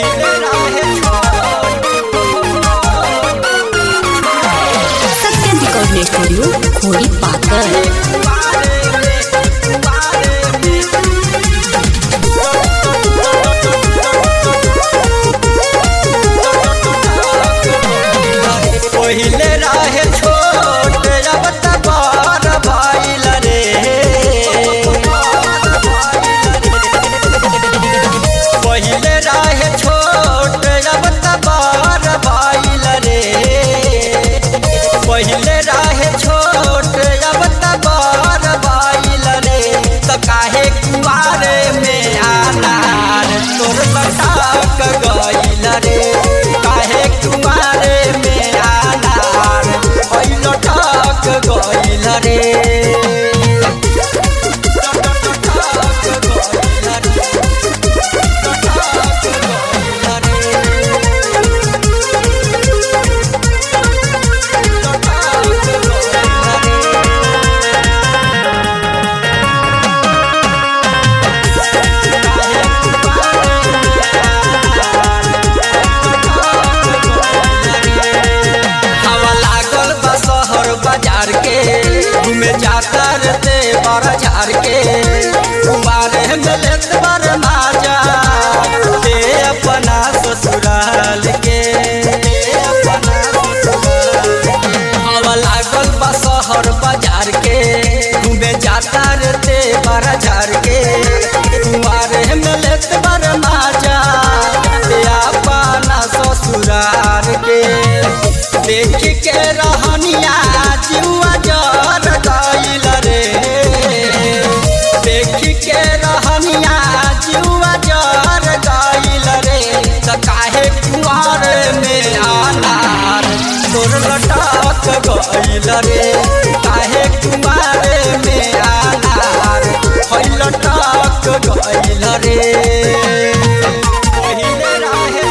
पहिले रहे सत्यम recording studio खोड़ी पाकर पहिले रहे छोट अब त बड़ भइल रे पहिले रहे छोट अब त बड़ भइल रे पहिले रहे छोट अब त बड़ भइल रे त काहे कुआरे में आनार तोर लटक गइल रे काहे कुआरे में आनार ओइ लटक गइल रे हवा लागल बा शहर बाजार के घूमे जाता रहते बड़ झार के कुमारे में लेत बर माजा दे अपना ससुराल के दे अपना ससुराल के। हवा लागल बा शहर बाजार के घूमे जाता रहते बड़ झार के कुमारे में लेत बर माजा दे अपना ससुराल के देख के रहनिया जुआ जर गइल रे देख के रहनिया जुआ जर गइल रे त काहे कुआर में आनार तोर लटक गइल रे काहे कुआर में आनार है लटक गइल रे पहिले रहे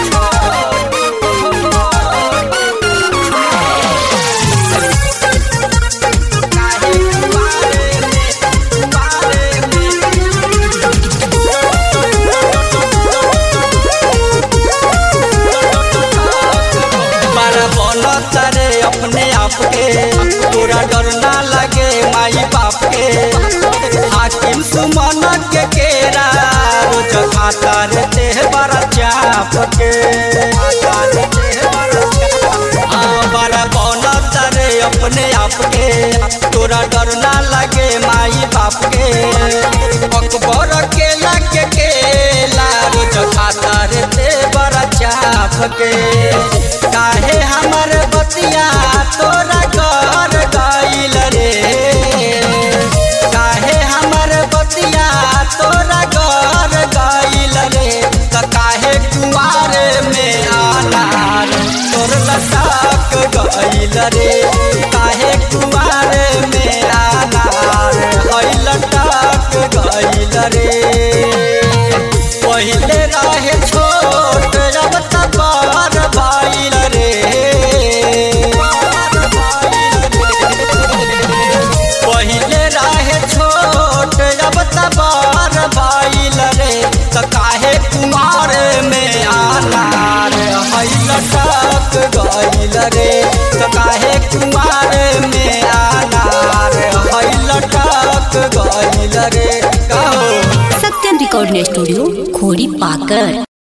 काहे कुआरे में कुआरे में बड़ा बनत रे अपने आप के तोरा डर ना लगे माई बाप के हाकिम सुमन के केरा रोज खाता रे देह बड़ा चाप के खाता रे देह बड़ा चाप। हाँ, बड़ा बनत रे अपने आप के तोरा डर ना लगे माई बाप के अकबर केला के केला रोज खाता रे दे बड़ा चाप के काहे हमर बतिया तोरा घर गइल रे काहे हमर बतिया तोरा घर गइल रे त काहे कुआरे में आनार तोर लटक गइल रे काहे कुआरे में आनार है लटक गइल रे पहिले रहे छोट अब त बड़ भइल रे पहिले रहे छोट अब त बड़ भइल रे त काहे कुमार में आनार है लटक गइल रे त काहे कुमार में आनार है लटक गइल रे कहो सत्यम रिकॉर्डिंग स्टूडियो खोड़ी पाकर